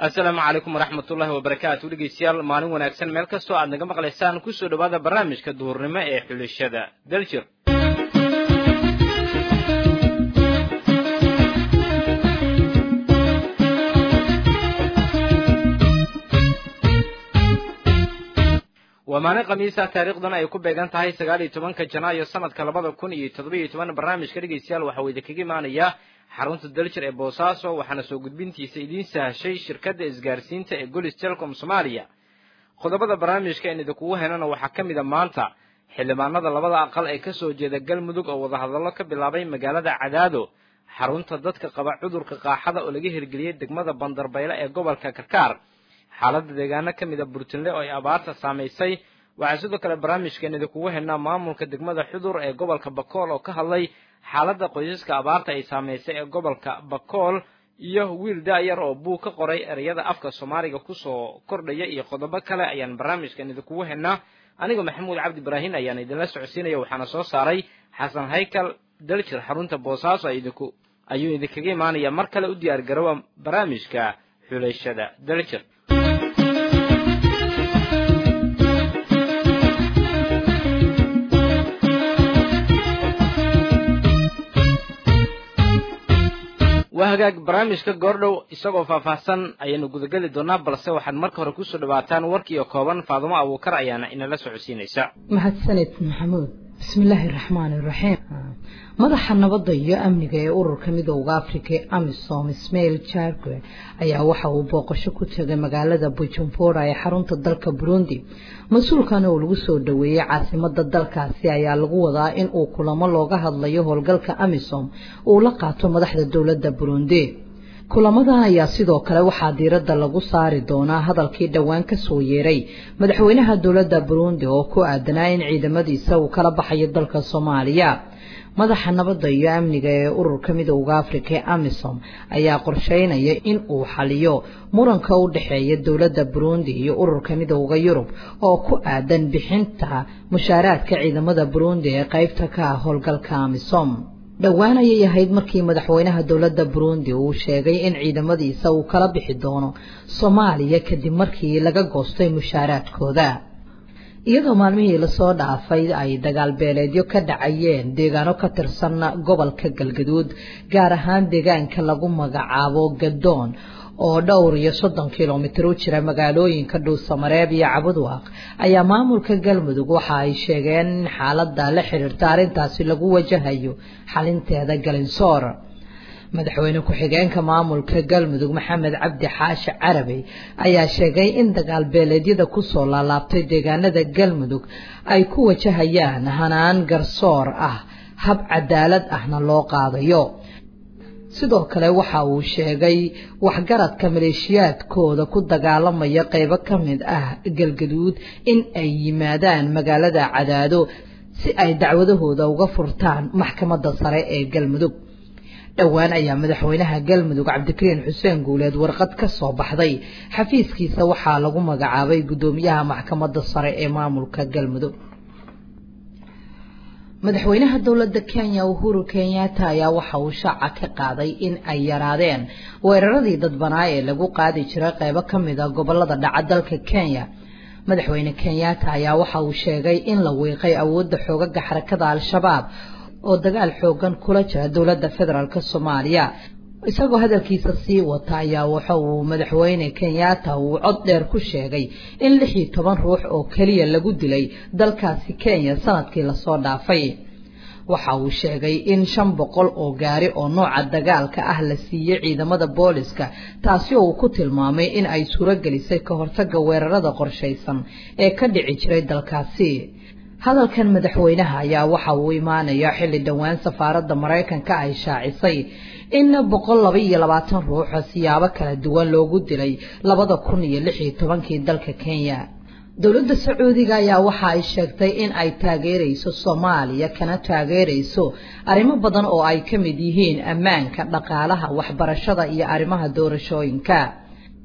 asalaamu calaykum waraxmat ullahi wabarakaatu dhegeystayaal maalin wanaagsan meel kastoo aad naga maqlaysaan kusoo dhowaada barnaamijka duhurnimo ee xulashada daljir waa maalin khamiisa taariikhdana ay ku beegan tahay sagaal iyo tobanka janaayo sanadka labada kun iyo toddoba-iyo toban barnaamijka dhegeystayaal waxaa uu idinkaga imaanayaa xarunta daljir ee boosaaso waxaana soo gudbintiisa idiin sahashay shirkadda isgaarsiinta ee golis telecom soomaaliya qodobada barnaamijka aan idinkugu helana waxaa ka mid a maanta xildhibaanada labada aqal ee kasoo jeeda galmudug oo wadahadallo ka bilaabay magaalada cadaado xarunta dadka qaba cudurka qaaxada oo laga hirgeliyey degmada bandarbayle ee gobolka karkaar xaaladda deegaano ka mid a burtinle oo ay abaarta saamaysay waxaa sidoo kale barnaamijkeen idinkugu helnaa maamulka degmada xudur ee gobolka bakool oo ka hadlay xaaladda qoysaska abaarta ay saamaysay ee gobolka bakool iyo wiil daayar oo buug ka qoray ereyada afka soomaaliga kusoo kordhaya iyo qodobo kale ayaan barnaamijkan idinkugu helnaa anigoo maxamuud cabdi ibraahin ayaan idinla socodsiinaya waxaana soo saaray xasan haykal daljir xarunta boosaaso idinku ayuu idinkaga imaanaya mar kale u diyaar garoowa barnaamijka xulashada daljir waa hagaag barnaamijka goordhow isagoo faahfaahsan ayaynu gudageli doonaa balse waxaad marka hore kusoo dhawaataan warkiiyo kooban faadumo abuukar ayaana inala socodsiinaysa mahadsaned maxamuud bismillaahi raxmaani raxiim madaxa nabadda iyo amniga ee ururka midooda africa ee amisom ismail jargue ayaa waxa uu booqasho ku tegay magaalada bujumbura ee xarunta dalka burundi mas-uulkan oo lagu soo dhoweeyey caasimada dalkaasi ayaa lagu wadaa in uu kulamo looga hadlayo howlgalka amisom uu la qaato madaxda dowladda burundi kulamadan ayaa sidoo kale waxaa diiradda lagu saari doonaa hadalkii dhowaan ka soo yeeray madaxweynaha dowladda burundi oo ku aadanaa in ciidamadiisa uu kala baxayo dalka soomaaliya madaxa nabadda iyo amniga ee ururka midooda africa ee amisom ayaa qorsheynaya in uu xaliyo muranka u dhexeeya dowladda burundi iyo ururka midooda yurub oo ku aadan bixinta mushaaraadka ciidamada burundi ee qaybta ka ah howlgalka amisom dhowaan ayay ahayd markii madaxweynaha dowladda burundi uu sheegay in ciidamadiisa uu kala bixi doono soomaaliya kadib markii laga goostay mushaaraadkooda iyadoo maalmihii lasoo dhaafay ay dagaal beeleedyo ka dhacayeen deegaano ka tirsan gobolka galgaduud gaar ahaan deegaanka lagu magacaabo gadoon oo dhowr iyo soddon kilomitir u jira magaalooyinka dhuusamareeb iyo cabudwaaq ayaa maamulka galmudug waxa ay sheegeen in xaaladda la xiriirta arrintaasi lagu wajahayo xalinteeda galinsoor madaxweyne ku-xigeenka maamulka galmudug maxamed cabdi xaashi carabi ayaa sheegay in dagaal beeleedyada kusoo laalaabtay deegaanada galmudug ay ku wajahayaan hanaan garsoor ah hab cadaalad ahna loo qaadayo sidoo kale waxa uu sheegay waxgaradka maleeshiyaadkooda ku dagaalamaya qeybo ka mid ah galgaduud in ay yimaadaan magaalada cadaado si ay dacwadahooda uga furtaan maxkamadda sare ee galmudug dhowaan ayaa madaxweynaha galmudug cabdikariin xuseen guuleed warqad ka soo baxday xafiiskiisa waxaa lagu magacaabay guddoomiyaha maxkamadda sare ee maamulka galmudug madaxweynaha dowladda kenya uhuru kenyatta ayaa waxa uu shaaca ka qaaday in ay yaraadeen weeraradii dadbanaa ee lagu qaadi jiray qeybo ka mid a gobolada dhaca dalka kenya madaxweyne kenyatta ayaa waxa uu sheegay in la wiiqay awoodda xoogaga xarakada al-shabaab oo dagaal xoogan kula jira dowladda federaalk soomaaliya isagoo hadalkiisa sii wata ayaa waxa uu madaxweyne kenyatta uu cod dheer ku sheegay in lix iyo toban ruux oo keliya lagu dilay dalkaasi kenya sanadkii lasoo dhaafay waxa uu sheegay in shan boqol oo gaari oo nooca dagaalka ah la siiyey ciidamada booliska taasi oo uu ku tilmaamay in ay suuragelisay ka hortaga weerarada qorshaysan ee ka dhici jiray dalkaasi hadalkan madaxweynaha ayaa waxa uu imaanaya xilli dhowaan safaaradda maraykanka ay shaacisay in boqol laba iyo labaatan ruuxo siyaabo kala duwan loogu dilay labada kun iyo lix iyo tobankii dalka kenya dowladda sacuudiga ayaa waxa ay sheegtay in ay taageerayso soomaaliya kana taageerayso arrimo badan oo ay ka mid yihiin ammaanka dhaqaalaha waxbarashada iyo arrimaha doorashooyinka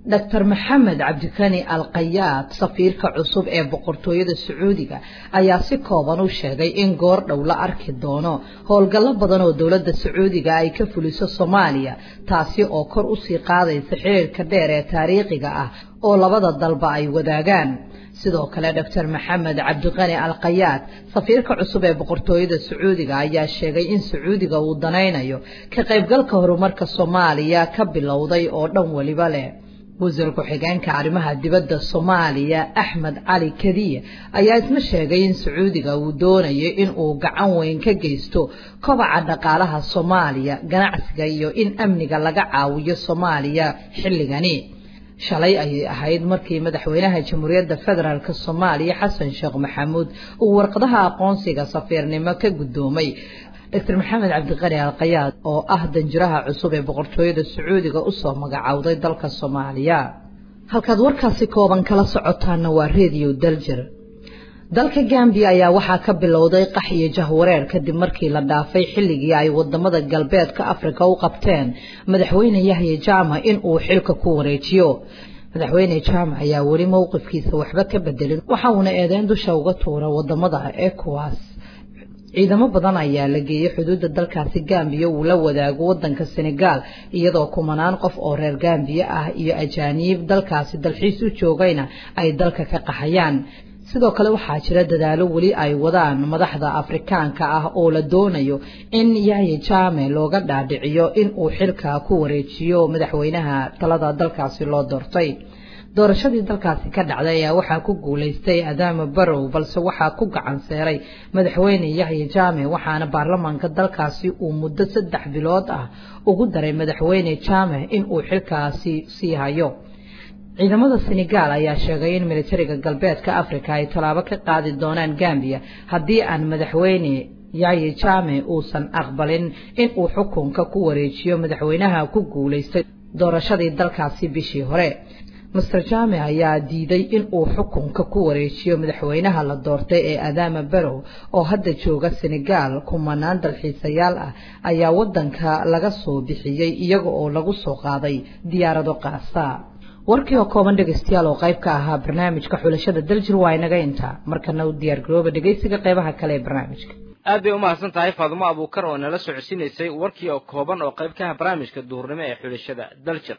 doctor maxamed cabdikani alkayaad safiirka cusub ee boqortooyada sacuudiga ayaa si kooban u sheegay in goor dhow la arki doono howlgallo badan oo dowladda sacuudiga ay ka fuliso soomaaliya taasi oo kor usii qaadaysa xiriirka dheer ee taariikhiga ah oo labada dalba ay wadaagaan sidoo kale doctor maxamed cabdiqani alkayaad safiirka cusub ee boqortooyada sacuudiga ayaa sheegay in sacuudiga uu danaynayo ka qaybgalka horumarka soomaaliya ka bilowday oo dhan weliba leh wasiir ku-xigeenka arrimaha dibadda soomaaliya axmed cali kadiye ayaa isna sheegay in sacuudiga uu doonayo in uu gacan weyn ka geysto kobaca dhaqaalaha soomaaliya ganacsiga iyo in amniga laga caawiyo soomaaliya xilligani shalay ayay ahayd markii madaxweynaha jamhuuriyadda federaalk soomaaliya xasan sheekh maxamuud uu warqadaha aqoonsiga safiirnimo ka guddoomay doctor maxamed cabdiqani alkayaad oo ah danjiraha cusub ee boqortooyada sacuudiga usoo magacowday dalka soomaaliya halkaad warkaasi kooban kala socotaana waa redio daljer dalka gambiya ayaa waxaa ka bilowday qax iyo jahwareer kadib markii la dhaafay xilligii ay wadamada galbeedka afrika u qabteen madaxweyne yahya jaamac in uu xilka ku wareejiyo madaxweyne jaamac ayaa weli mowqifkiisa waxba ka bedelin waxa uuna eedeyn dusha uga tuura wadamada ecowas ciidamo badan ayaa la geeyey xuduudda dalkaasi gambiya uu la wadaago wadanka senegal iyadoo kumanaan qof oo reer gambiya ah iyo ajaaniib dalkaasi dalxiis u joogayna ay dalka ka qaxayaan sidoo kale waxaa jira dadaalo weli ay wadaan madaxda afrikaanka ah oo la doonayo in yahya jaame looga dhaadhiciyo in uu xilka ku wareejiyo madaxweynaha talada dalkaasi loo doortay doorashadii dalkaasi ka dhacday ayaa waxaa ku guulaystay adaama barow balse waxaa ku gacan seeray madaxweyne yahya jaame waxaana baarlamaanka dalkaasi uu muddo saddex bilood ah ugu daray madaxweyne jaame in uu xilkaasi sii hayo ciidamada senegal ayaa sheegay in militariga galbeedka africa ay tallaabo ka qaadi doonaan gambiya haddii aan madaxweyne yahya jaame uusan aqbalin in uu xukunka ku wareejiyo madaxweynaha ku guulaystay doorashadii dalkaasi bishii hore master jame ayaa diiday in uu xukunka ku wareejiyo madaxweynaha la doortay ee adama barow oo hadda jooga senegal kumanaan dalxiisayaal ah ayaa wadanka laga soo bixiyey iyaga oo lagu soo qaaday diyaarado qaasa warkii oo kooban dhegaystayaal oo qayb ka ahaa barnaamijka xulashada daljir waa inaga intaa markana u diyaar garooba dhegaysiga qaybaha kale ee barnaamijka aad bay umahadsan tahay faadumo abuukar oo nala socodsiinaysay warkii oo kooban oo qayb ka ah barnaamijka duhurnimo ee xulashada daljir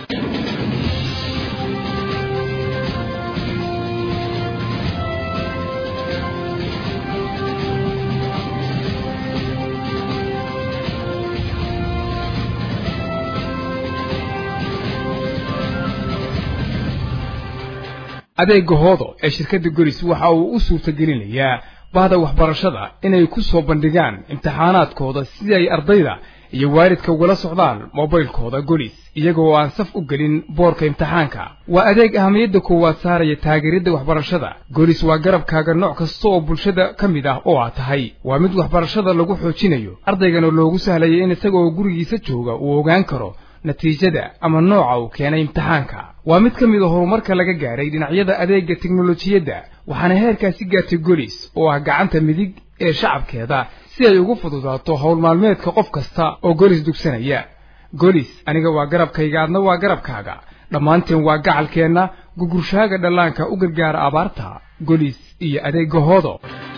adeega hoodo ee shirkadda golis waxa uu u suurtagelinayaa bahda waxbarashada inay ku soo bandhigaan imtixaanaadkooda si ay ardayda iyo waalidka ugala socdaan mobaylkooda golis iyaga oo aan saf u gelin boorka imtixaanka waa adeeg ahamiyadda koowaad saaraya taageeridda waxbarashada golis waa garabkaaga nooc kasta oo bulshada ka mid ah oo aad tahay waa mid waxbarashada lagu xoojinayo ardaygana loogu sahlaya in isaga oo gurigiisa jooga uu ogaan karo natiijada ama nooca uu keenay imtixaanka waa mid ka mid a horumarka laga gaadhay dhinacyada adeegga teknolojiyadda waxaana heerkaasi gaartay golis oo ah gacanta midig ee shacabkeeda si ay ugu fududaato howl maalmeedka qof kasta oo golis dugsanaya golis aniga waa garabkayga adna waa garabkaaga dhammaanteen waa gacalkeenna gugurshaaga dhallaanka u gargaara abaarta golis iyo adeegga hoodo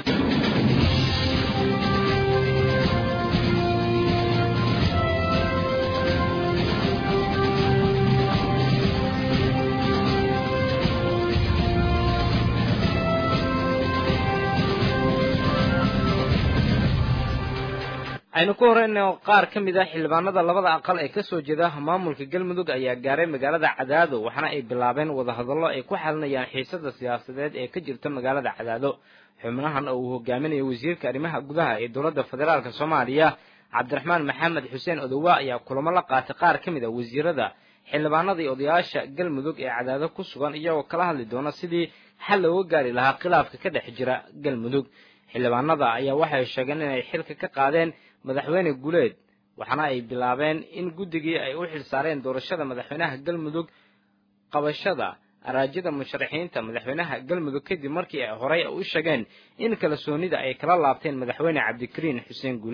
aynu ku horeyno qaar ka mid ah xildhibaanada labada aqal ee kasoo jeeda maamulka galmudug ayaa gaaray magaalada cadaado waxaana ay bilaabeen wadahadallo ay ku xalinayaan xiisada siyaasadeed ee ka jirta magaalada cadaado xubnahan oo uu hogaaminayo wasiirka arrimaha gudaha ee dowladda federaalk soomaaliya cabdiraxmaan maxamed xuseen odowa ayaa kulamo la qaatay qaar ka mid a wasiirada xildhibaanada iyo odayaasha galmudug ee cadaado ku sugan iyagoo kala hadli doona sidii xal looga gaari lahaa khilaafka ka dhex jira galmudug xildhibaanada ayaa waxay sheegeen inay xilka ka qaadeen madaxweyne guleed waxaana ay bilaabeen in guddigii ay u xilsaareen doorashada madaxweynaha galmudug qabashada araajyada musharaxiinta madaxweynaha galmudug kadib markii ay horey u sheegeen in kalsoonida ay kala laabteen madaxweyne cabdikariin xuseen guuleed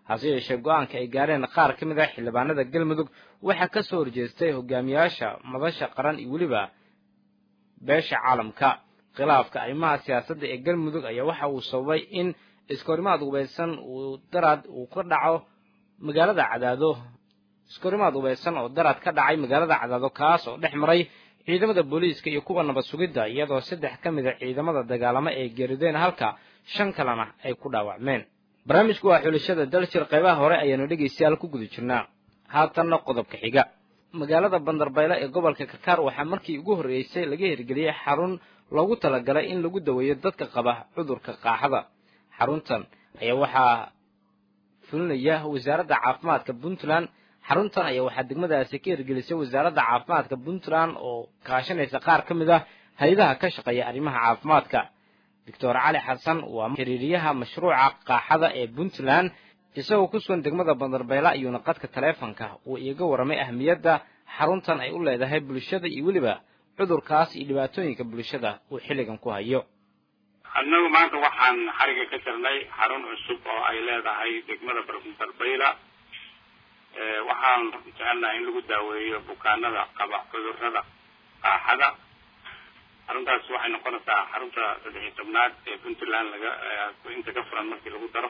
hase yeeshee go-aanka ay gaareen qaar ka mid ah xildhibaanada galmudug waxaa ka soo horjeestay hogaamiyaasha madasha qaran iyo weliba beesha caalamka khilaafka arrimaha siyaasadda ee galmudug ayaa waxa uu sababay in iskahorimaad hubaysan uu daraad uu ka dhaco magaalada cadaado iskahorimaad hubaysan oo daraad ka dhacay magaalada cadaado kaas oo dhex maray ciidamada booliiska iyo kuwa nabad sugidda iyadoo saddex ka mid a ciidamada dagaalamo ay geerideen halka shan kalena ay ku dhaawacmeen barnaamijku waa xulashada daljir qaybaha hore ayaanu dhegaystayaal ku guda jirnaa haatanna qodobka xiga magaalada bandarbaylo ee gobolka kakaar waxaa markii ugu horreysay laga hirgeliyey xarun loogu talagalay in lagu daweeyo dadka qaba cudurka qaaxada xaruntan ayaa waxaa fulinaya wasaaradda caafimaadka puntland xaruntan ayaa waxaa degmadaasi ka hirgelisay wasaaradda caafimaadka puntland oo kaashanaysa qaar ka mid ah hay-adaha ka shaqeeya arrimaha caafimaadka doctor cali xasan waa xiriiriyaha mashruuca qaaxada ee puntland isagoo ku sugan degmada bandarbayla ayuuna qadka taleefonka uu iiga warramay ahmiyadda xaruntan ay u leedahay bulshada iyo weliba cudurkaas iyo dhibaatooyinka bulshada uu xilligan ku hayo annagu maanta waxaan xariga ka jirnay xarun cusub oo ay leedahay degmada bandarbayla waxaan jecelnahay in lagu daaweeyo bukaanada qaba cudurrada qaaxada xaruntaas waxay noqonaysaa xarunta saddex iyo tobnaad ee puntland laga inta ka furan markii lagu daro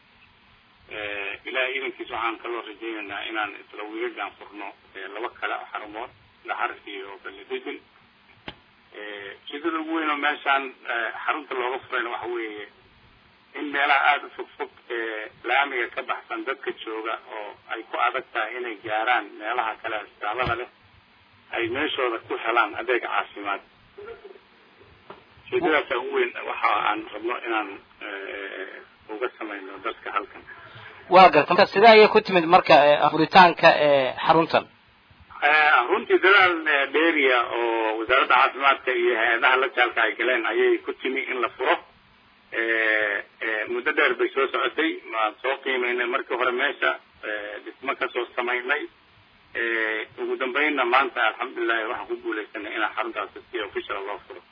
ilahay idankiis waxaan kaloo rajaynaynaa inaan isla wiigagaan furno laba kale oo xarumood dhaxar iyo balidejin ujeedada ugu weyn oo meeshaan xarunta looga furayna waxa weeye in meelaha aada u fog fog ee laamiga ka baxsan dadka jooga oo ay ku adag tahay inay gaaraan meelaha kale asbitaalada leh ay meeshooda ku helaan adeeg caafimaad ujeedadaasa ugu weyn waxa aan rabno inaan uga samayno dadka halkan waa garta marka sidee ayay ku timid marka furitaanka xaruntan runtii dadaal dheeriya oo wasaaradda caafimaadka iyo hay-adaha la jaalka ay galeen ayay ku timi in la furo muddo dheer bay soo socotay waan soo qiimaynay markii hore meesha dhismo kasoo samaynay ugu dambeynna maanta alxamdulilahi waxaan ku guulaysanay inaan xaruntaasi si official loo furo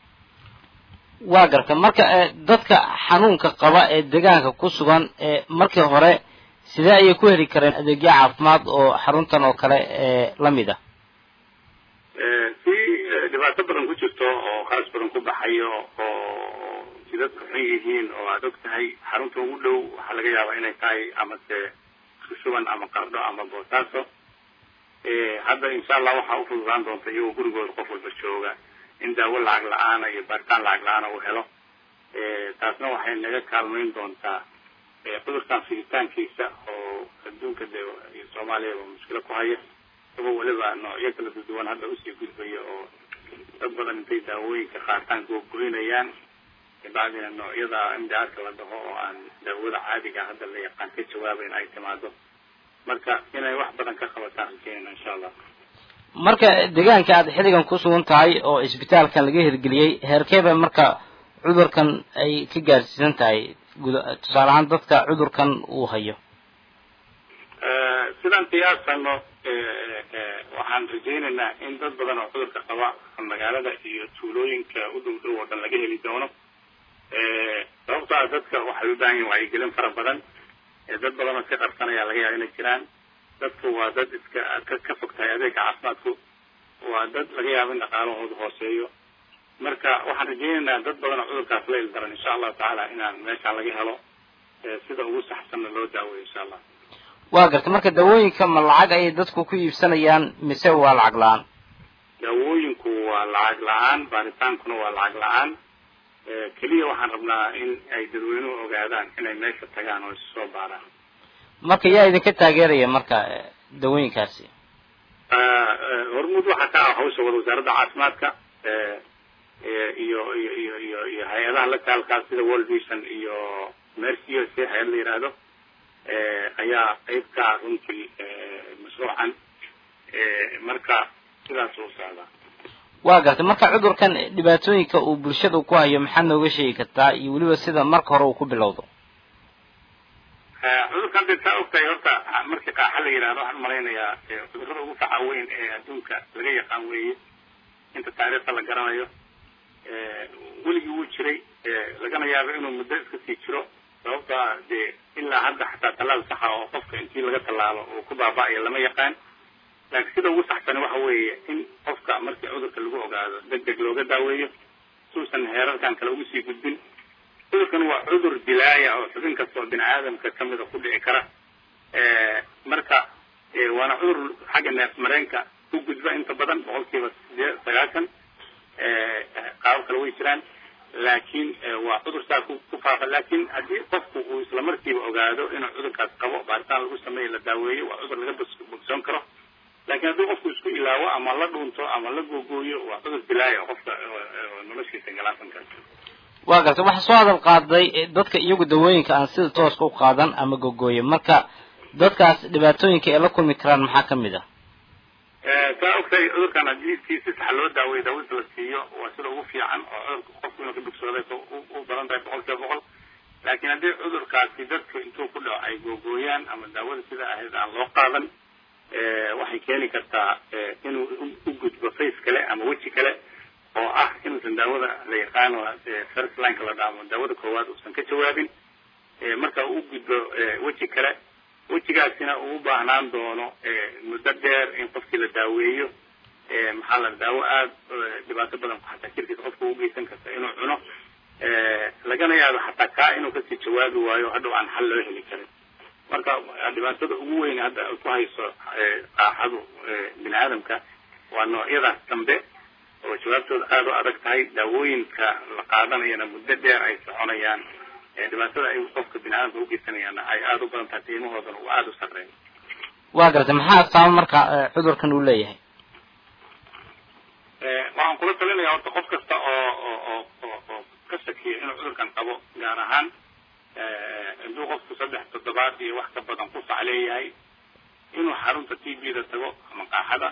waa garta marka dadka xanuunka qaba ee deegaanka ku sugan markii hore sidee ayay ku heli kareen adeegyo caafimaad oo xaruntan oo kale lamid ah si dhibaato badan ku jirto oo khaas badan ku baxayo oo jidadku xun yihiin oo aada og tahay xarunta ugu dhow waxaa laga yaabaa inay tahay amase sushuban ama qardho ama boosaaso hadda insha allah waxaa ufududaan doonta iyagoo gurigooda qof walba jooga in daawo lacag la-aana iyo baaritaan lacag la-aana uu helo taasna waxay naga kaalmayn doontaa cudurkan fiditaankiisa oo adduunka de iyo soomaaliyaba mushkilo ku haya isagoo weliba noocyo kala duduwan hadda usii gudbaya oo dad badan intay daawooyinka qaataan googoynayaan kabacdina noocyada mdrka la dhaho oo aan daawada caadiga hadda la yaqaan ka jawaabayn ay timaado marka inay wax badan ka qabataan rajeynayna insha allah marka deegaanka aad xilligan ku sugan tahay oo isbitaalkan laga hirgeliyey heerkeeba marka cudurkan ay ka gaarsiisan tahay tusaale ahaan dadka cudurkan uu hayo sidaan qiyaasano waxaan rajaynaynaa in dad badan oo cudurka qaba magaalada iyo tuulooyinka u dhow dhow oo dhan laga heli doono sababto a dadka waxay u baahan yihin wacyigelin fara badan dad badan oo iska qarsanaya laga yaaba inay jiraan dadku waa dad iska ka ka fog tahay adeega caafimaadku waa dad laga yaabo in dhaqaalahoodu hooseeyo marka waxaan rajaynaynaa dad badan oo cudurkaas la ildaran insha allahu tacaala inaan meeshaan laga helo sida ugu saxsanna loo daaweyo insha allah waa garta marka daawooyinka ma lacag ayay dadku ku iibsanayaan mise waa lacag la-aan daawooyinku waa lacag la-aan baaritaankuna waa lacag la-aan keliya waxaan rabnaa in ay dadweynuhu ogaadaan inay meesha tagaan oo isu soo baaraan marka yaa idinka taageeraya marka dawooyinkaasi hormuud waxaa ka ah hawsha wada wasaaradda caafimaadka iyo iyo iyo iyo iyo hay-adaha la taalkaa sida world vision iyo mercy o c hay-ad la yidhaahdo ayaa qeyb ka ah runtii mashruucan marka sidaas u socdaa waa gartay marka cudurkan dhibaatooyinka uu bulshada ku hayo maxaad nooga sheegi kartaa iyo weliba sida marka hore uu ku bilowdo cudurkan dee saa ogtahay horta markii qaaxa la yidhahdo waxaan umalaynayaa cudurrada ugu faca weyn ee adduunka laga yaqaan weeye inta taariikhda la garanayo weligii wuu jiray lagana yaabo inuu muddo iska sii jiro sababto ah dee in ilaa hadda xataa tallaal saxa oo qofka intii laga tallaalo uu ku baaba'ayo lama yaqaan laakiin sida ugu saxsani waxa weeye in qofka markii cudurka lagu ogaado deg deg looga daaweeyo suusan heerarkan kale ugu sii gudbin cudurkan waa cudur dilaaya oo xubin kasta oo bini aadamka kamida ku dhici kara marka waana cudur xagga neef mareenka u gudba inta badan boqolkiiba sidee sagaashan qaabo kale way jiraan laakiin waa cudur saa ku ku faafa laakiin haddii qofku uu isla markiiba ogaado inuu cudurkaas qabo baaritaan lagu sameeyo la daaweeyo waa cudur laga bogsoon karo laakiin haddii qofku isku ilaawo ama la dhuunto ama la googooyo waa cudur dilaaya qofka noloshiisa galaasan karta waa garta waxaa soo hadal qaaday dadka iyagu dawooyinka aan sida tooska u qaadan ama gogooyo marka dadkaas dhibaatooyinka ay la kulmi karaan maxaa ka mid ah saa ogtahay cudurkan haddii si si sax loo daaweeyo daawada la siiyo waa sida ugu fiican oo cudurka qofku inuu ka bogsooday u badan tahay boqol kiiba boqol laakiin haddii cudurkaasi dadku intuu ku dhaco ay googooyaan ama daawada sida ahayd aan loo qaadan waxay keeni kartaa inuu u gudbo face kale ama weji kale oo ah inuusan daawada la yaqaano first lineka la dhaamo daawada koowaad uusan ka jawaabin marka uu gudbo weji kale wejigaasina uu u baahnaan doono muddo dheer in qofkii la daaweeyo maxaa la daawo aada dhibaato badan xataa jirkiisa qofka u geysan karta inuu cuno lagana yaabo xataa kaa inuu kasii jawaabi waayo hadhow aan xal loo heli karin marka dhibaatada ugu weyn hadda ku hayso qaaxadu bini aadamka waa noocyadaas dambe oo jawaabtooda aada u adag tahay daawooyinka la qaadanayana muddo dheer ay soconayaan dhibaatada ay qofka bini aadamka ugeysanayaana ay aada u badan tahay qiimahoodana uu aada u sarreeyo waa gartay maxaa astaamo marka cudurkan uu leeyahay waxaan kula talinaya horta qof kasta oo oo oo oo oo ka shakiya inuu cudurkan qabo gaar ahaan hadduu qofku saddex toddobaad iyo wax ka badan ku fac leeyahay inuu xarunta t b da tago ama qaaxada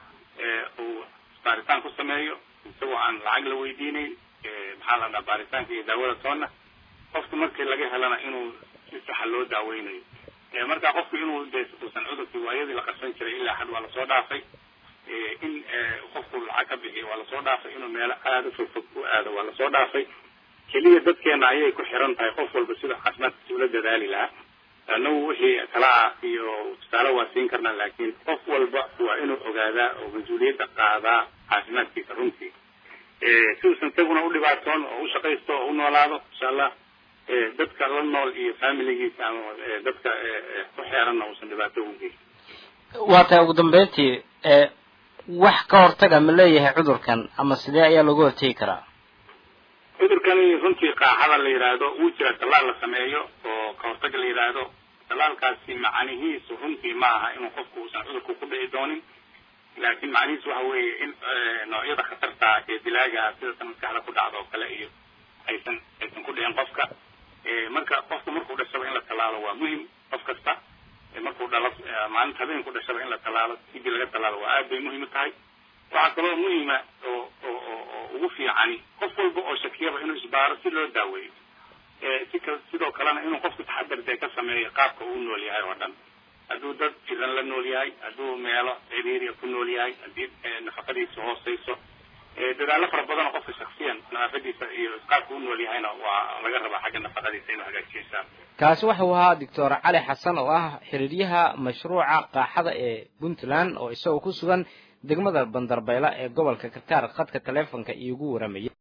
uu baaritaan ku sameeyo isagoo aan lacag la weydiinayn maxaa la dhaha baaritaanka iyo daawada toonna qofku markii laga helana inuu si saxa loo daaweynayo marka qofku inuu de uusan cudurkii waayadii la qarsan jiray ilaa xad waa lasoo dhaafay in qofku lacag ka bixiyo waa lasoo dhaafay inuu meelo aada u fogfog u aado waa lasoo dhaafay keliya dadkeena ayay ku xiran tahay qof walba sida caafimaadkiisa ula dadaali lahaa anagu wixii kalaa iyo tusaale waa siin karnaa laakiin qof walba waa inuu ogaadaa oo mas-uuliyadda qaadaa caafimaadkiisa runtii si uusan isaguna u dhibaatoon oo u shaqaysto oo u noolaado insha allah dadka la nool iyo familigiisa ama dadka ku xeeranna uusan dhibaato ugu geysan waa tahay ugu dambeyntii wax ka hortaga ma leeyahay cudurkan ama sidee ayaa looga hortegi karaa cudurkani runtii qaaxada la yidhaahdo wuu jira tallaal la sameeyo oo ka hortaga la yidhaahdo tallaalkaasi macnihiisu runtii ma aha inuu qofku uusan cudurku ku dhici doonin laakiin macnihiisu waxa weeye in noocyada khatarta ee dilaaga sida tan maskaxda ku dhacda oo kale iyo aysan aysan ku dhicin qofka marka qofku markuu dhashaba in la tallaalo waa muhim qof kasta markuu dhalo maalinta habeenku dhashaba in la tallaalo sidii laga tallaalo waa aad bay muhiim u tahay waxaa kaloo muhima oo oo oo ugu fiicani qof walba oo shakiyaba inuu isbaaro si loo daaweeyo si ka sidoo kalena inuu qofku taxadar dee ka sameeyo qaabka uu nool yahay oo dhan hadduu dad jiran la nool yahay hadduu meelo ciriiriya ku nool yahay haddii nafaqadiisa hooseyso dadaallo fara badan oo qofka shaksiyan nadaafadiisa iyo qaabka u nool yahayna waa laga rabaa xagga nafaqadiisa inuu hagaajiyo insha allah kaasi wuxuu ahaa doctor cali xasan oo ah xiriiryaha mashruuca qaaxada ee puntland oo isagoo ku sugan degmada bandarbayla ee gobolka karkaar khadka taleefonka iigu waramaya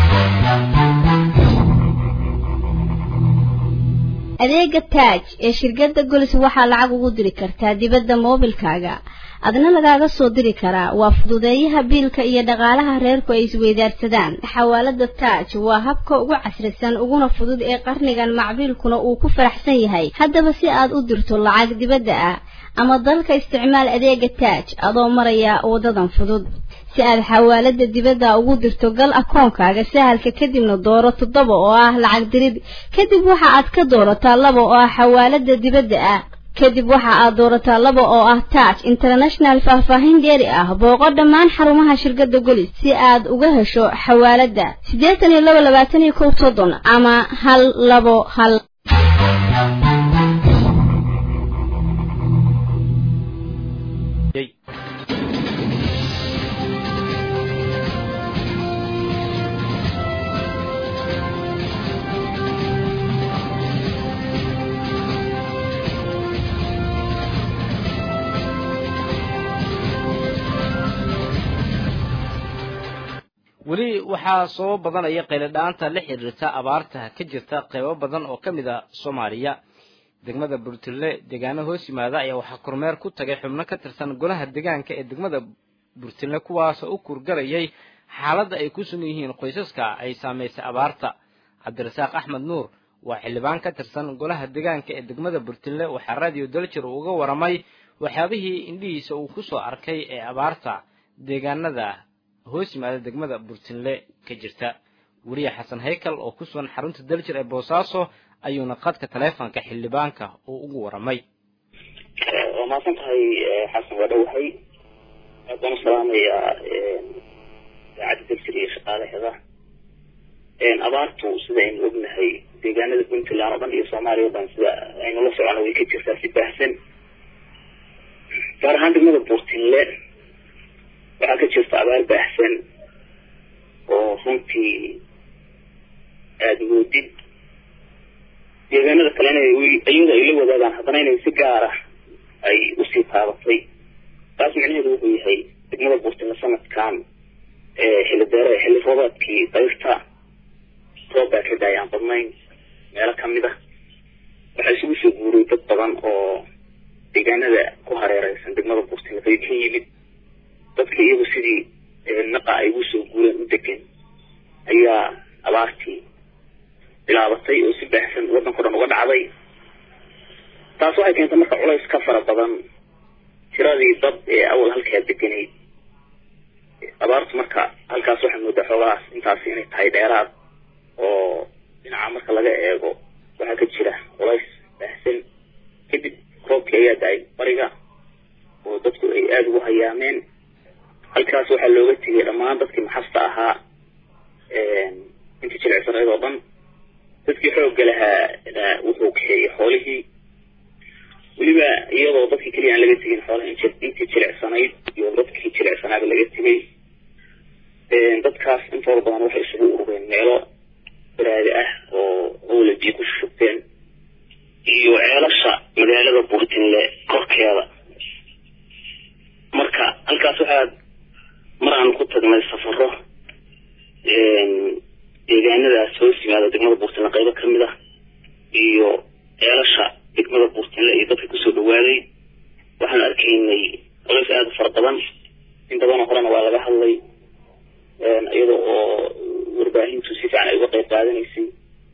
adeega taaj ee shirkadda golis waxaa lacag ugu diri kartaa dibadda moobilkaaga adna lagaaga soo diri karaa waa fududeeyaha biilka iyo dhaqaalaha reerku ay isweydaarsadaan xawaalada taaj waa habka ugu casrisan uguna fudud ee qarnigan macbiilkuna uu ku faraxsan yahay haddaba si aad u dirto lacag dibadda ah ama dalka isticmaal adeega taaj adoo maraya wadadan fudud si aad xawaalada dibadda ugu dirto gal akoonkaaga sahalka kadibna dooro toddoba oo ah lacag dirid kadib waxa aad ka doorataa laba oo ah xawaalada dibadda ah kadib waxa aad doorataa laba oo ah taaj international faahfaahin dheeri ah booqo dhammaan xarumaha shirkadda golis si aad uga hesho xawaalada siddeetan iyo laba labaatan iyo kow soddon ama hal labo hal waxaa soo badanaya qayladhaanta la xiriirta abaarta ka jirta qeybo badan oo ka mid a soomaaliya degmada burtille deegaano hoos yimaada ayaa waxaa kormeer ku tagay xubno ka tirsan golaha deegaanka ee degmada burtille kuwaasoo u kurgarayay xaaladda ay ku sugan yihiin qoysaska ay saamaysay abaarta cabdirasaaq axmed nuur waa xildhibaan ka tirsan golaha deegaanka ee degmada burtille waxaa raadiyo daljir uu uga waramay waxyaabihii indhihiisa uu ku soo arkay ee abaarta deegaanada hoos yimaada degmada burtinle ka jirta weliya xasan haykal oo ku sugan xarunta daljir ee boosaaso ayuuna qadka taleefonka xildhibaanka uu ugu waramay waa mahadsan tahay xasan waa dhowahay aad baan u salaamayaa idaacadda daljir iyo shaqaalaheeda abaartu sida aynu ognahay deegaanada puntland oo dhan iyo soomaaliya o dhan sida aynu la socono way ka jirtaa si baahsan gaar ahaan degmada burtinle waxaa ka jirta abaar baahsan oo runtii aada moodid deegaanada kalena iyada ay la wadaagaan haddana inay si gaara ay usii taabatay taas micnaheedu wuxuu yahay degmada burtinle sanadkan xilli deere xilli roobaadkii dayrta roob baa ka daayaan badnayn meelo kamid ah waxaa isugu soo guuray dad badan oo deegaanada ku hareereysan degmada burtinle bay ka yimid dadka iyagu sidii naqa ay ugu soo guureen u degan ayaa abaartii bilaabatay oo si baahsan waddanko dhan uga dhacday taas waxay keentay marka culays ka fara badan tiradii dad ee awal halkaa deganayd abaartu marka halkaas waxaa moodaa xoogahaas intaasi inay tahay dheeraad oo dhinaca marka laga eego waxaa ka jira culays baahsan kadib roobkii ayaa da-ay bariga oo dadku ay aada ugu hayaameen halkaas waxaa looga tegay dhammaan dadkii maxasta ahaa intii jilicsaneed oo dhan dadkii xoogga lahaa wuxuu kaxeeyey xoolihii weliba iyadoo dadkii keliya aan laga tegin xoolaha intii jilicsanayd iyo dadkii jilicsanaaba laga tegay dadkaas intooda badan waxay isugu urureen meelo baraadi ah oo owla biyo ku shubteen iyo ceelasha magaalada burtinle korkeeda marka halkaas waxaa mar aan ku tagnay safaro deegaanadaas hoos yimaada degmada burtinle qaybo kamid ah iyo ceelasha degmada burtinle iyo dadka kusoo dhawaaday waxaan arkaynay colays aada u fara badan in badanoo horena waa laga hadlay iyada oo warbaahintu si fiican ay uga qayb qaadanaysay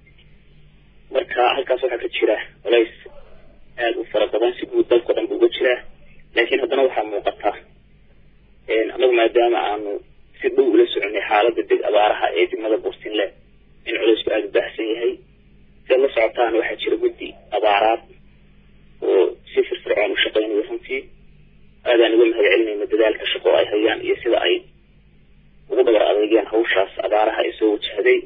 marka halkaas waxaa ka jira colays aada u fara badan si guud dalkao dhan bu uga jiraa laakiin haddana waxaa muuqata anagu maadaama aanu si dhow ula soconay xaaladda deg abaaraha ee degmada burtinle in culaysku aada u baahsan yahay siad la socotaan waxaa jira guddi abaaraad oo si firfircoon u shaqeynayo runtii aadaan uga mahad celinayna dadaalka shaqo ay hayaan iyo sida ay ugu dhabar adeegeen hawshaas abaaraha ee soo wajahday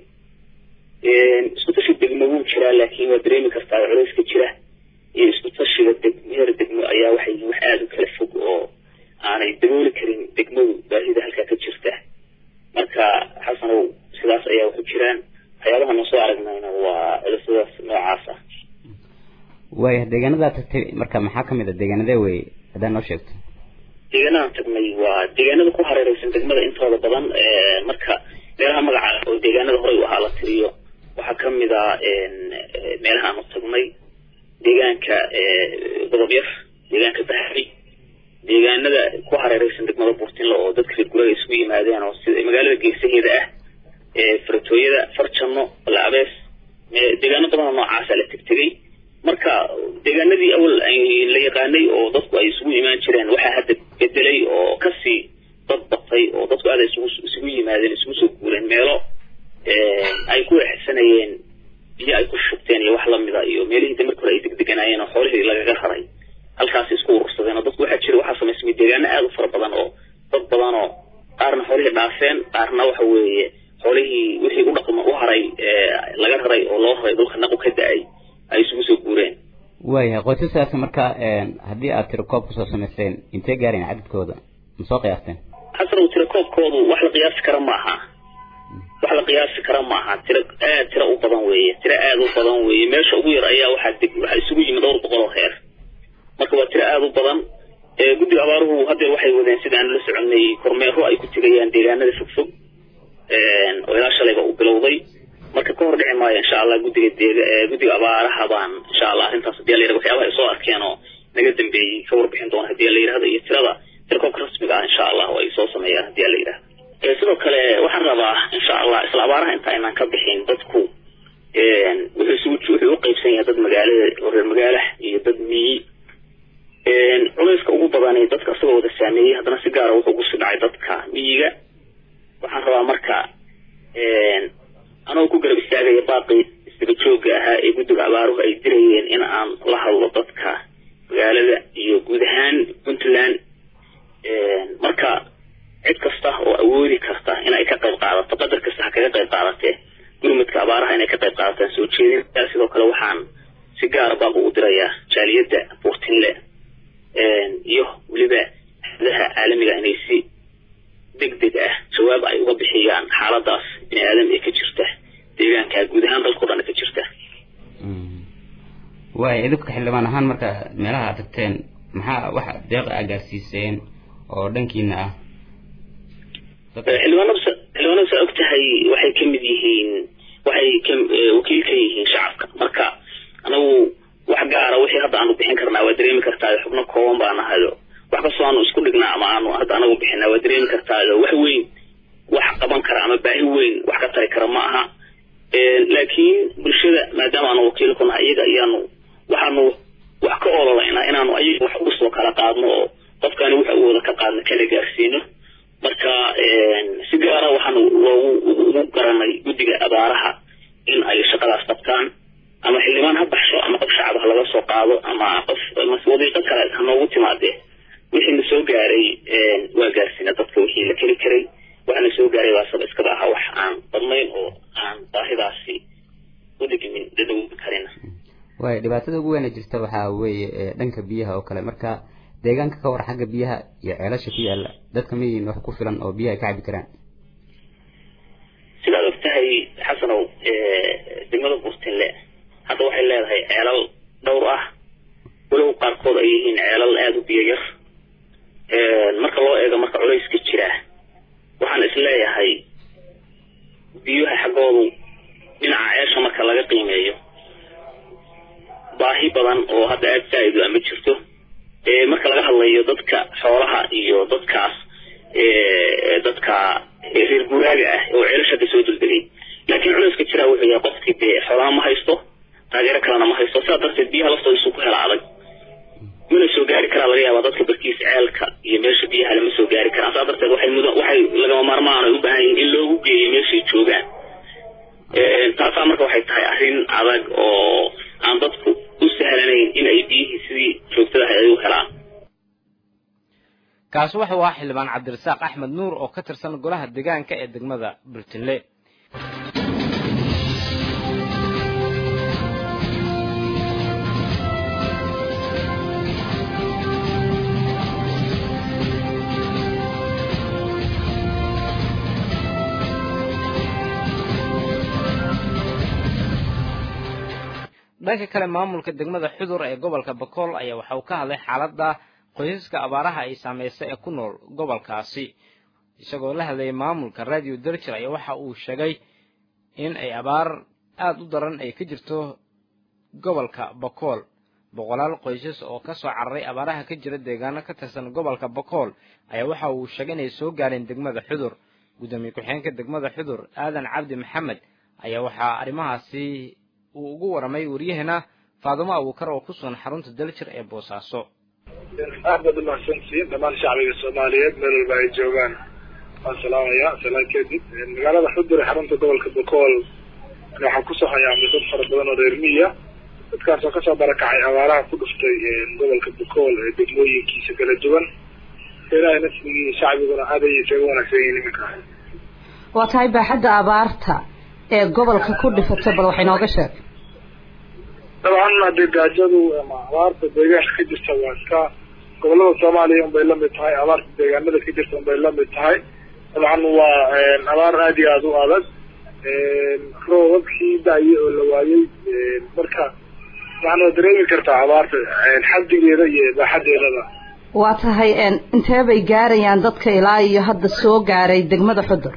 isku tashi degmo wuu jiraa laakiin waa dareemi kartaa culayska jira iyo isku tashiga deg heer degmo ayaa waxay yihiin wax aada u kala fog oo aanay dabooli karin degmadu baahida halkaa ka jirta marka xasanow sidaas ayaa waxu jiraan waxyaabaha noo soo aragnayna waa culisyadaas noocaas ah waaya deegaanadaa tagtay marka maxaa kamid a deegaanadee wey haddaad noo sheegto deegaanadaan tagnay waa deegaanada ku hareereysan degmada intooda badan marka meelaha magaca oo deegaanada horey u ahaa la tiriyo waxaa kamid a meelaha aanu tagnay deegaanka godob yar deegaanka bahri deegaanada ku hareereysan degmada burtinle oo dadka reer guraga isugu yimaadeen oo sida magaalada geesaheeda ah faratooyada farjano laabees deegaano badanoo noocaasa la tegtegay marka deegaanadii awal la yaqaanay oo dadku ay isugu imaan jireen waxaa hadda bedelay oo kasii dad batay oo dadku aada isugu isugu yimaadeen isugu soo guureen meelo ay ku exsanayeen biyo ay ku shubteen iyo wax lamida iyo meelihii de marka hore ay degdeganaayeen oo xoolihii lagaga raray halkaasi isku urursadeen oo dadku waxaa jira waxaa samaysmay deegaano aada u fara badan oo dad badan oo qaarna xoolihii dhaafeen qaarna waxa weeye xoolihii wixii u dhaqma u haray laga raray oo loo raray dhulka naqu ka da-ay ay isugu soo guureen waayahay qoysaskaasi marka haddii aad tiro koob kusoo samayseen intee gaareen cadadkooda ma soo qiyaasteen xasanow tiro koobkoodu wax la qiyaasi kara ma aha wax la qiyaasi kara ma aha tiro aad tiro u badan weeye tiro aada u badan weeye meesha ugu yar ayaa waxaa deg waxaa isugu yimid dhowr boqol oo heer marka waa tiro aada u badan guddiga abaaruhu haddeer waxay wadeen sida aan la soconay kormeero ay ku tegayaan deegaanada fogfog oo ilaa shalayba uu bilowday marka ka hor dhici maayo insha allah guddiga deega guddiga abaaraha baan insha allah arrintaas hadii la yidhahdo waxyaabaha ay soo arkeen oo naga dambeeyey ka warbixin doona hadii la yidhahdo iyo tirada tirkoobka rasmiga ah insha allah oo ay soo sameeyaan hadii la yidhahdo sidoo kale waxaan rabaa insha allah isla abaaraha inta aynaan ka bixin dadku wuxuu isugu wuxuu u qaybsan yahay dad magaalada oo reer magaala iyo dad miyi culayska ugu badani dadka isagoo wada saameeyey haddana si gaara wuxuu kusii dhacay dadka miyiga waxaan rabaa marka anagoo ku garab istaagaya baaqi isdaba joogga ahaa ee guddiga abaaruhu ay dirayeen in aan la hadlo dadka magaalada iyo guud ahaan puntland marka cid kasta oo awoodi karta inay ka qayb qaadato qadar kasta ha kaga qayb qaadatee gurmudka abaaraha inay ka qayb qaadataan soo jeedin sidoo kale waxaan si gaara baaq ugu dirayaa jaaliyadda buurtinle iyo weliba hadaha caalamiga inay si deg deg ah jawaab ay uga bixiyaan xaaladaas bini aadam ee ka jirta deegaanka guud ahaan dalkao dhan ka jirta waay idinka xildhibaan ahaan marka meelaha aad tagteen maxaa waxa deeqa aa gaarsiiseen oo dhankiina ah xildhibaanada xildhibaanada saa og tahay waxay ka mid yihiin waxay ka wakiil ka yihiin shacabka marka anagu wax gaara wixii hadda aanu bixin karnaa waa dareemi kartaa xubno kooban baa nahayo wax kastoo aanu isku dhignaa ama aanu hadda anagu bixinaa waa dareemi kartaayo wax weyn wax qaban kara ama baahi weyn wax ka tari kara ma aha laakiin bulshada maadaama aanu wakiil ku nahay iyaga ayaanu waxaanu wax ka ololaynaa inaanu ayaga wax ugu soo kala qaadno oo qofkaani waxa uu wada ka qaadno kala gaarsiino marka si gaara waxaanu loogu ugu garanay guddiga abaaraha in ay shaqadaas qabtaan ama xildhibaan ha baxsho ama qof shacab ha laga soo qaado ama qof wadiiqo kale ha noogu timaadee wixii na soo gaaray waa gaarsiina dadka wixii la keli karay waxaana soo gaaray baasaba iskaba aha wax aan badnayn oo aan baahidaasi u dhigmin dadawin karin waay dhibaatada ugu weyna jirta waxaa weeye dhanka biyaha oo kale marka deegaanka ka war xagga biyaha iyo ceelasha ku yaala dadka ma yihiin wax ku filan oo biyaha ka cabi karaan sidaad og tahay xasanow degmada buurtinle hadda waxay leedahay ceelal dhowr ah walow qaarkood ay yihiin ceelal aada u biyo yar marka loo eego marka culayska jira waxaan is leeyahay biyuha xaggoodu dhinaca ceesha marka laga qiimeeyo baahi badan oo hadda aada saa-idu ama jirto marka laga hadlayo dadka xoolaha iyo dadkaas dadka reer guuraaga ah oo ceelasha ka soo duldelay laakiin culayska jiraa wuxuu yahay qofkii dee xoolaha ma haysto taageero kalena ma haysto sidaa darteed biyaha laftooda isuu ku hela adag mana soo gaari karaa laga yaabaa dadka barkiis ceelka iyo meesha biyaha lama soo gaari karaan saa darteed waxay mudan waxay lagama maarmaan ay u baahan yihin in loogu geeyo meeshay joogaan taasaa marka waxay tahay arrin adag oo aan dadku u sahlanayn in ay biyihii sidii joogtadaha ay u helaan kaasi wuxuu ahaa xildhibaan cabdirasaaq axmed nuur oo ka tirsan golaha deegaanka ee degmada burtinle dhanka kale maamulka degmada xudur ee gobolka bakool ayaa waxa uu ka hadlay xaaladda qoysaska abaaraha ay saameysay ee ku nool gobolkaasi isagoo la hadlayay maamulka radio derjir ayaa waxa uu sheegay in ay abaar aada u daran ay ka jirto gobolka bakool boqolaal qoysas oo ka soo cararay abaaraha ka jira deegaano ka tirsan gobolka bakool ayaa waxa uu sheegay inay soo gaareen degmada xudur guddoomiye ku-xigeenka degmada xudur aadan cabdi maxamed ayaa waxaa arrimahaasi uu ugu waramay waryaheena faadumo abuukar oo ku sugan xarunta daljir ee boosaaso aad baad umahadsantihiin dhammaan shacbiga soomaaliyeed meel walba ay joogaan waan salaamaya salaan kadib magaalada xudur ee xarunta gobolka bakool waxaan kusoo hayaamay dad fara badan oo reer miya dadkaas oo kasoo barakacay abaaraha ku dhuftay gobolka bakool ee degmooyinkiisa kala duwan ilaahay nasrigii shacbiguna aad ayay isaga wanaagsan yihiin iminka waa tahay baaxadda abaarta ee gobolka ku dhifatay bal waxay nooga sheeg dabcan hadee gaajadu ama abaarta deegaanka ka jirta waa iska gobolada soomaaliya unbay lamid tahay abaarta deegaanada ka jirta unbay lamid tahay dabcan waa abaar aada iyo aada u adag roobabkii da-ye oo la waayey marka dabcan waa dareemi kartaa abaarta xaddigeeda iyo baaxadeedaba waa tahay intee bay gaarayaan dadka ilaa iyo hadda soo gaaray degmada xudur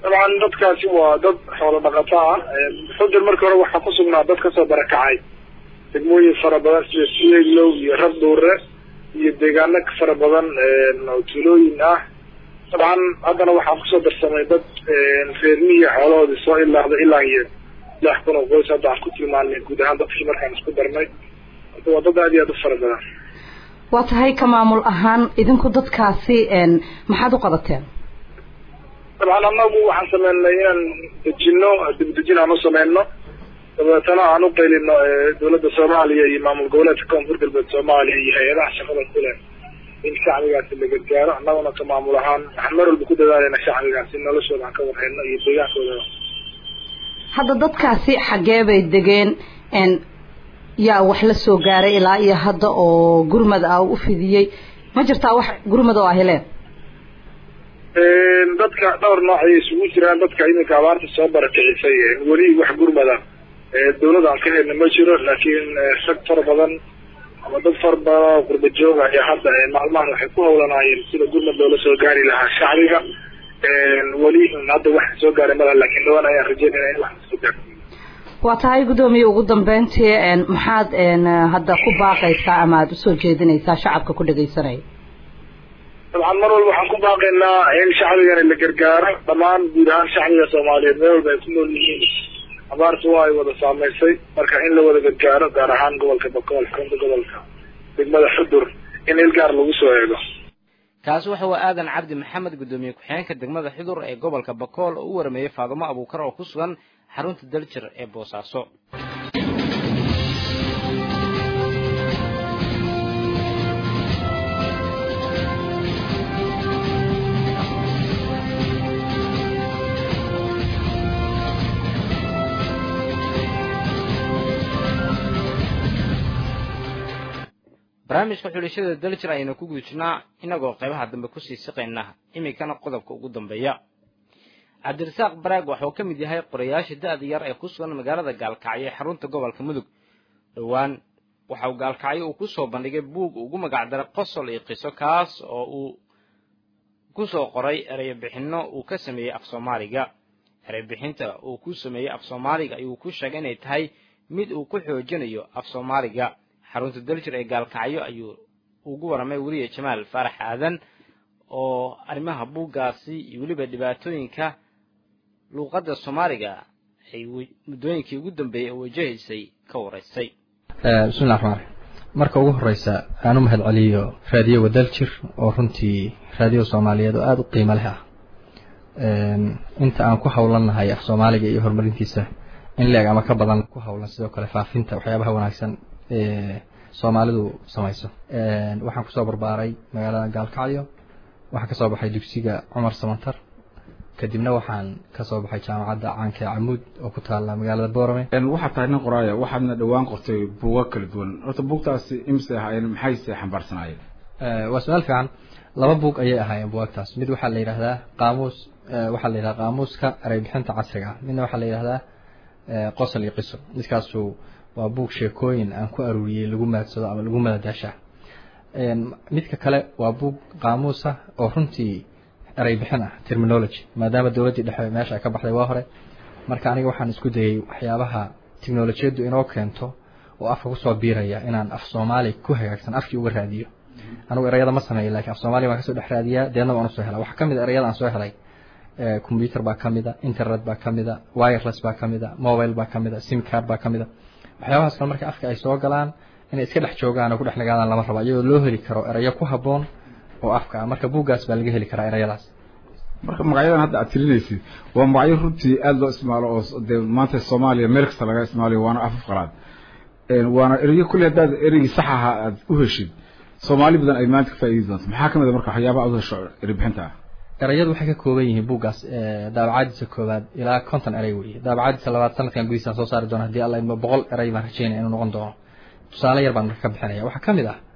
dabcan dadkaasi waa dad xoolo dhaqato ah xudur markii hore waxaa ku sugnaa dad kasoo barakacay degmooyin fara badan sida siyeglow iyo rabdhuure iyo deegaano fara badan oo tuulooyin ah dabcan haddana waxaa kusoo darsamay dad reermihiya xoolahoodii soo ilaahda ilaa iyo lix kun oo qoys hadda aan ku tilmaanay guud ahaan dadkii markaan isku darnay marka waa dad aad iyo aad u fara badan waa tahay ka maamul ahaan idinku dadkaasi maxaad u qabateen dabcan anagu waxaan sameynay inaan dejino dibdejin aan u sameyno dabeetana aan u qaylino dawladda soomaaliya iyo maamul goboleedka koonfur galbeed soomaaliya iyo hay-adaha shaqada kule in shacbigaasi la gargaaro annaguna ka maamul ahaan waxaan mar walba ku dadaalayna shacbigaasi noloshooda aan ka warhayno iyo deegaankooda hadda dadkaasi xaggee bay degeen yaa wax la soo gaaray ilaa iyo hadda oo gurmad ah u fidiyey ma jirtaa wax gurmad oo ah heleen dadka dhowr nooc ayay isugu jiraan dadka iminka abaarta soo barakicisay weli wax gurmada dawladda aan ka helna ma jiro laakiin rag fara badan ama dad fara badan oo qurba jooga ayaa hadda maalmahan waxay ku hawlanaayeen sida gurmad loola soo gaari lahaa shacbiga weli hadda wax soo gaaray malaha laakiin dhawaan ayaan rajeynayna in wax soo gaaro waa tahay guddoomiye ugu dambeyntii maxaad hadda ku baaqaysaa ama aada usoo jeedinaysaa shacabka ku dhegaysanaya dabcan mar walba waxaan ku baaqaynaa in shacbigana la gargaaro dhammaan guud ahaan shacbiga soomaaliyeed meel walba ay ku nool yihiin abaartu waa ay wada saameysay marka in la wada gargaaro gaar ahaan gobolka bakool xarunta gobolka degmada xudur in il gaar lagu soo eego kaasi waxa waa aadan cabdi maxamed guddoomiye ku-xigeenka degmada xudur ee gobolka bakool oo u warameeyey faadumo abuukar oo ku sugan xarunta daljir ee boosaaso barnaamijka xulashada daljir ayaynu ku guujinaa inagoo qaybaha dambe kusii siqayna iminkana qodobka ugu dambeeya cabdirasaaq baraag waxauu ka mid yahay qorayaasha da-da yar ee ku sugan magaalada gaalkacyo ee xarunta gobolka mudug dhowaan waxa uu gaalkacyo uu ku soo bandhigay buug ugu magacdaray qosol iyo qiso kaas oo uu ku soo qoray ereybixinno uu ka sameeyey af soomaaliga ereybixinta uu ku sameeyey af soomaaliga ayuu ku sheegay inay tahay mid uu ku xoojinayo af soomaaliga xarunta daljir ee gaalkacyo ayuu ugu waramay weliya jamaal faarax aadan oo arrimaha buuggaasi iyo weliba dhibaatooyinka luuqadda soomaaliga ay muddooyinkii ugu dambeeyey oo wajahaysay ka waraysay bismillahi raxmaan raxiim marka ugu horeysa aan u mahad celiyo raadiyoga daljir oo runtii raadiyo soomaaliyeed oo aada u qiimo leh ah inta aan ku howlannahay af soomaaliga iyo horumarintiisa in leeg ama ka badan ku howlan sidoo kale faafinta waxyaabaha wanaagsan ee soomaalidu samayso waxaan kusoo barbaaray magaalada gaalkacyo waxaan kasoo baxay dugsiga cumar samantar kadibna waxaan kasoo baxay jaamacadda caanka ee camuud oo ku taala magaalada boorame waxaad tahay nin qoraaya waxaadna dhowaan qortay buuga kala duwan horta buugtaasi imise ahaayeen maxayse xambaarsanaayeen waa su-aal fiican laba buug ayay ahaayeen buugagtaas mid waxaa la yidhahdaa qaamuus waxaa la yidhahdaa qaamuuska ereybixinta casriga ah midna waxaa la yidhahdaa qosol iyo qiso midkaasu waa buug sheekooyin aan ku aruuriyey lagu maadsado ama lagu madadaasha midka kale waa buug qaamuusa oo runtii erey bixin ah terminology maadaama dowladdii dhexe meesha ay ka baxday waa hore marka aniga waxaan isku dayay waxyaabaha teknolojiyaddu inoo keento oo afka kusoo biiraya inaan af soomaali ku hagaagsan afkii uga raadiyo anigu ereyada ma sameeyo lakiin af soomaaliya baan kasoo dhex raadiyaa deedna waan usoo helaa waxaa kamid a ereyada aan soo helay computer baa kamid a internet baa kamid a wireless baa kamid a mobile baa kamid a sim card baa kamid a waxyaabahaas kale marka afka ay soo galaan inay iska dhex joogaan oo ku dhex nagaadaan lama rabo iyadoo loo heli karo erayo ku habboon oo afka ah marka buuggaas baa laga heli karaa ereyadaas marka magacyadan hadda aad tirinaysid waa magacyo runtii aada loo isticmaalo oo dee maanta soomaaliya meel kasta laga isticmaalayo waana afaf qalaad waana ereyo kulli haddaad ereygii sax ahaa aad u heshid soomaali badan ay maanta ka faa'iidi doonto maxaa kamid a marka waxyaaba aad u hesho ereybixinta ah ereyadu waxay ka kooban yihiin buuggaas daabacaadiisa koowaad ilaa konton erey weeye daabacaadiisa labaad sanadkan gudihiisaan soo saari doona hadii alla idmo boqol erey baan rajeynaya inuu noqon doono tusaale yar baan marka ka bixinaya waxaa kamid ah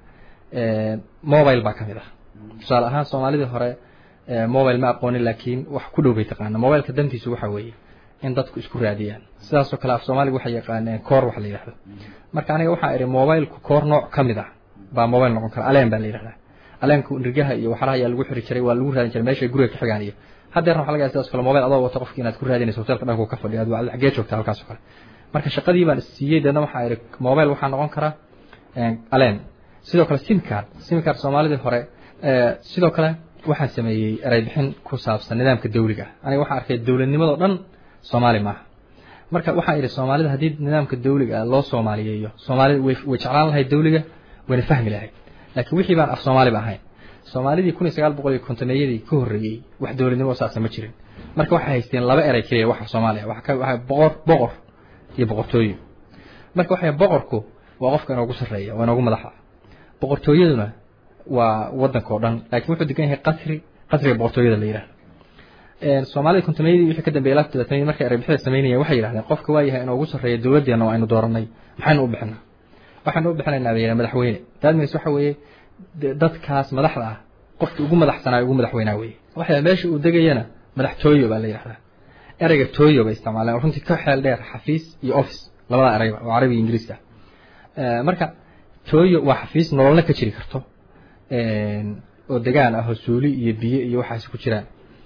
mobile baa kamid ah tusaale ahaan soomaalidii hore mobile ma aqoonin laakiin wax ku dhow bay taqaana mobileka dantiisu waxa weeye in dadku isku raadiyaan sidaasoo kale af soomaaliga waxay yaqaaneen koor wax la yidhahdo marka aniga waxaa idhi mobilku koor nooc ka mid ah baa mobile noqon kara aleen baa la yidhahdaa aleenku nirgaha iyo waxaraha ayaa lagu xiri jiray waa lagu raadin jiray meeshay guriga ka xigaan iyo haddeerna waxa laga yaaba sidaas kale mobile adoo wata qofki inaad ku raadinayso hotelka dhanku ka fadhiyo aad xagee joogta halkaas oo kale marka shaqadii baan siiyey deedna waxaa idhi mobile waxaa noqon karaa aleen sidoo kale sim card sim card soomaalidii hore sidoo kale waxaan sameeyey eray bixin ku saabsan nidaamka dawliga aniga waxaan arkay dowladnimadoo dhan soomaali maaha marka waxaan idhi soomaalida haddii nidaamka dawliga loo soomaaliyeeyo soomaalida way way jeclaan lahayd dawliga wayna fahmi lahayd laakiin wixii baan af soomaaliba ahayn soomaalidii kun iyo sagaal boqol iyo kontomeeyadii ka horreeyey wax dowladnimo saasa ma jirin marka waxay haysteen laba eray keliya waxa soomaaliya waxa ka waxa boqor boqor iyo boqortooyo marka waxay boqorku waa qofka inoogu sarreeya waa inoogu madaxa boqortooyaduna waa waddanka oo dhan laakiin wuxuu degan yahay qasri qasriga boqortooyada la yidhahdo soomaalida kontomeeyadii wixii ka dambeeyay laafta dabaatanadii markay ereybixida samaynayeen waxay yidhahdeen qofka waa yahay inoogu sarreeya dowladdeena oo aynu dooranay maxaynu u bixinaa waxaynu u bixinaynaa bay yidhaha madaxweyne daadmiis waxa weeye dadkaas madaxda ah qofkii ugu madaxsanaa ugu madaxweynaa weeye waxa meesha uu degayana madaxtooyo baa la yidhahdaa ereyga tooyo bay isticmaaleen oo runtii ka xeel dheer xafiis iyo office labada ereyba oo carabi iyo ingiriiska ah marka tooyo waa xafiis nololna ka jiri karto oo degaan ah oo suuli iyo biyo iyo waxaas ku jiraan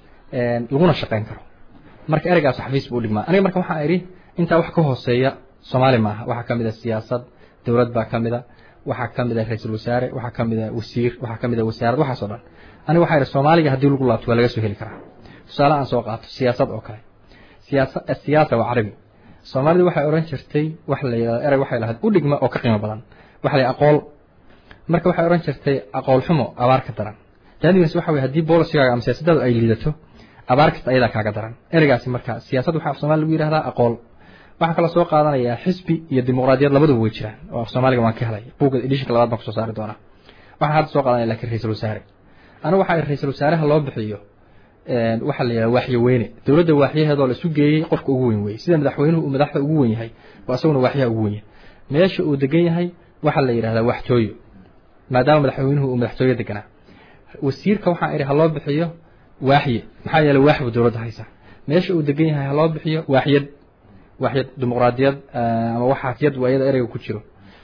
laguna shaqayn karo marka ereygaas xafiis buu dhigmaa aniga marka waxaan idhi intaa wax ka hooseeya soomaali maaha waxaa ka mid a siyaasad dowlad baa ka mid a waxaa ka mid a ra-iisul wasaare waxaa ka mid a wasiir waxaa ka mid a wasaarad waxaas oo dhan aniga waxaa idhi soomaaliga haddii lagu laabto waa laga soo heli karaa tusaale aan soo qaato siyaasad oo kale siyaasa siyaasa waa carabi soomaalidu waxay odhan jirtay wax la yidhahdo erey waxay lahayd u dhigma oo ka qiimo badan waxa la aqool marka waxay odhan jirtay aqool xumo abaar ka daran daadigaas waxa weye haddii boolicigaaga ama siyaasaddaadu ay liidato abaar kasta ayadaa kaaga daran ereygaasi marka siyaasad waxaa af soomalia lagu yidhahdaa aqool waxaa kaloo soo qaadanayaa xisbi iyo dimuqraadiyad labaduba way jiraan oo af soomaaliga waan ka helay buugga edishinka labaad baan kusoo saari doonaa waxaan hadda soo qaadanaya lakiin ra-isul wasaare anigu waxaa ra-isul wasaaraha loo bixiyo waxaa la yidhahda waaxyo weyne dowladda waaxyaheedoo la isu geeyey qofka ugu weyn weye sida madaxweynuhu uu madaxda ugu wen yahay waa isaguna waaxyaha ugu wen yahay meesha uu degan yahay waxaa la yidhahdaa waxtooyo maadaama madaxweynuhu uu madaxtooyo deganaa wasiirka waxaan idhi ha loo bixiyo waaxye maxaa yeeley waaxbu dowladda haysa meesha uu degan yahay ha loo bixiyo waaxyad waaxyad dimuqraadiyad ama waxaafiyad waa iyada ereyga ku jiro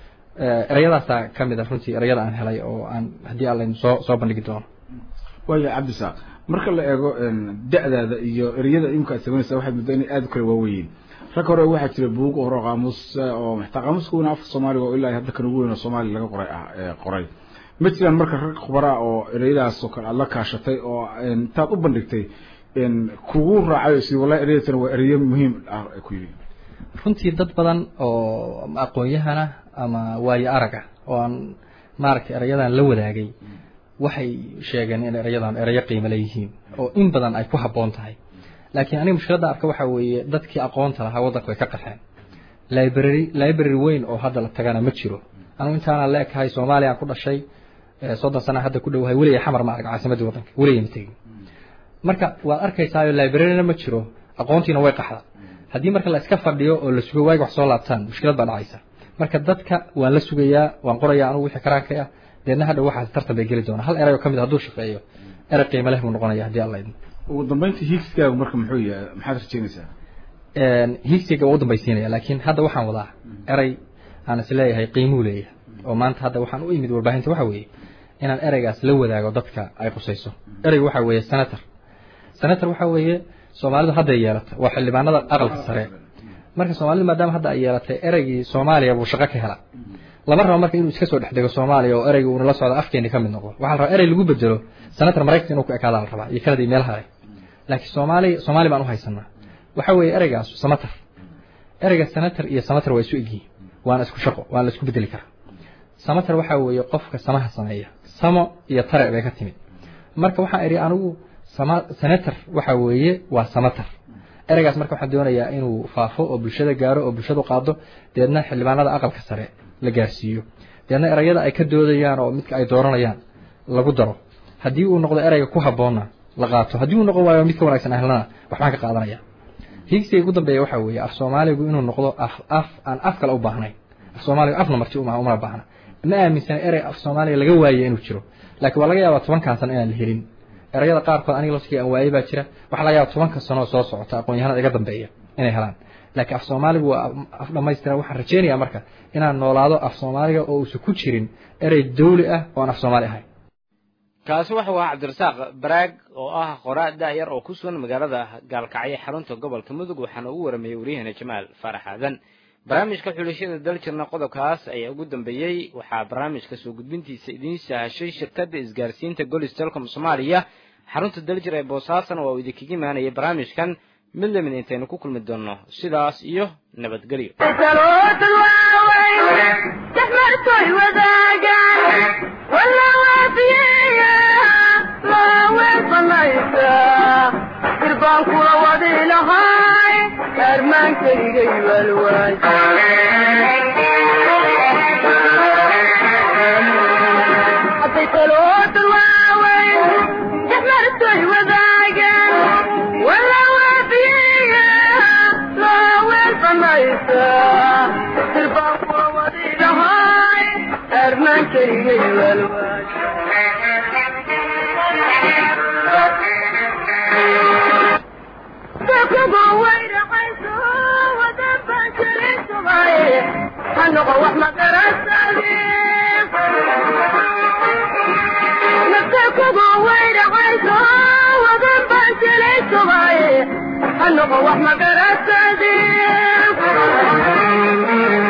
ereyadaasaa ka mid a runtii ereyada aan helay oo aan haddii allaynu soo soo bandhigi doono waaya cabdisaaq marka la eego da-daada iyo ereyada imka aad samaynaysa waxaad muddo inay aada u kala waaweyiin rag hore waxaa jira buug hore qaamuus oo maxtaa qaamuuska weyna afka soomaaliga oo ilaa hadda kan ugu weyn oo soomaaliya laga qoray ah qoray ma jiraan marka rag khubaraa oo ereyadaas oo kale aada la kaashatay oo intaad u bandhigtay kugu raacay si wallahi ereyadatan waa ereyo muhiim ah ku yidhi runtii dad badan oo aqoon-yahana ama waayo arag ah oo aan maaragtay erayadan la wadaagay waxay sheegeen in erayadan erayo qiimo leeyihiin oo in badan ay ku habboon tahay laakiin aniga mushkiladda arka waxaa weeye dadkii aqoonta lahaa waddanka way ka qaxeen library library weyn oo hadda la tagana ma jiro anigu intaana la ekahay soomaaliya aan ku dhashay soddon sana hadda ku dhowahay weligay xamar ma arag caasimaddii waddanka weligay ma tegin marka waad arkaysaayo libraryna ma jiro aqoontiina way qaxda haddii marka la iska fadhiyo oo la sugo waagi wax soo laabtaan mushkilad baa dhacaysa marka dadka waan la sugayaa waan qorayaa anugu wixii karaankay ah deedna hadha waxaas tartan bay geli doonaa hal erey oo ka mid a hadduu shaqeeyo erey qiimo leh buu noqonaya haddii alla idmo ugu dambeyntii hiigsigaagu marka muxuu yahay maxaad rajeynaysaa hiigsiga waa u dambaysiinaya laakiin hadda waxaan wadaa erey aan is leeyahay qiimuu leeyahay oo maanta hadda waxaan u imid warbaahinta waxa weeye inaan ereygaas la wadaago dadka ay qusayso ereygu waxa weeye senator senator waxa weeye soomaalidu hadday yeelata waa xildhibaanada aqalka sare marka soomaalidu maadaama hadda ay yeelatay ereygii soomaaliya buu shaqo ka hela lama rabo marka inuu iska soo dhex dego soomaaliya oo ereyga uuna la socdo afkeeni ka mid noqdo waxaa la rabaa erey lagu bedelo senator maraykanka inuu ku ekaadaa la rabaa iyo kanada iyo meelaha laakiin soomaali soomaali baan u haysanaa waxa weeye ereygaas samatar ereyga senator iyo samatar waa isu egyihiin waana isku shaqo waana la isku bedeli karaa samatar waxa weeye qofka samaha sameeya samo iyo tare bay ka timid marka waxaan idhi anigu sama senator waxa weeye waa samatar ereygaas marka waxaan doonayaa inuu faafo oo bulshada gaaro oo bulshadu qaado deedna xildhibaanada aqalka sare la gaarsiiyo deedna ereyada ay ka doodayaan oo midka ay dooranayaan lagu daro haddii uu noqdo ereyga ku habboonna la qaato haddii uu noqon waayo midka wanaagsan ahlana waxbaan ka qaadanaya higsiga ugu dambeeya waxa weeye af soomaaligu inuu noqdo af af aan af kale u baahnayn af soomaaligu afna marti uma umana baahna ma aaminsana erey af soomaaliga laga waaye inuu jiro laakiin waa laga yaabaa tobankan sano inaan la helin erayada qaarkood aniga laftiga aan waayey baa jira waxaa laga yaaba tobanka sano soo socota aqoon-yahanada iga dambeeya inay helaan laakiin af soomaaligu waa af dhammaystiran waxaan rajeynayaa marka inaan noolaado af soomaaliga oo uusan ku jirin erey dawli ah oo aan af soomaali ahayn kaasi wuxuu ahaa cabdirasaaq baraag oo ah qoraa da-yar oo ku sugan magaalada gaalkacyo xarunta gobolka mudug waxaana ugu waramayey waryaheena jamaal faarax aadan barnaamijka xulashada daljirna qodobkaas ayaa ugu dambeeyey waxaa barnaamijka soo gudbintiisa idiin sahashay shirkadda isgaarsiinta golis telcom soomaaliya xarunta daljir ee boosaasana waa uu idinkaga imaanayay barnaamijkan mid lamid intaynu ku kulmi doonno sidaas iyo nabadgelyo irbaan kula wadi lahay armaankaygay walwaay hadday taloodan waaweyn jaxmartoy wadaagan wala waafiyeya loo weelsamaysa irbaan kula wadi lahay armaankaygay walwaay hanoqo wax magarasade naftakugu waydhaqayso wadan baan jilaysubaye hanoqo wax magarasade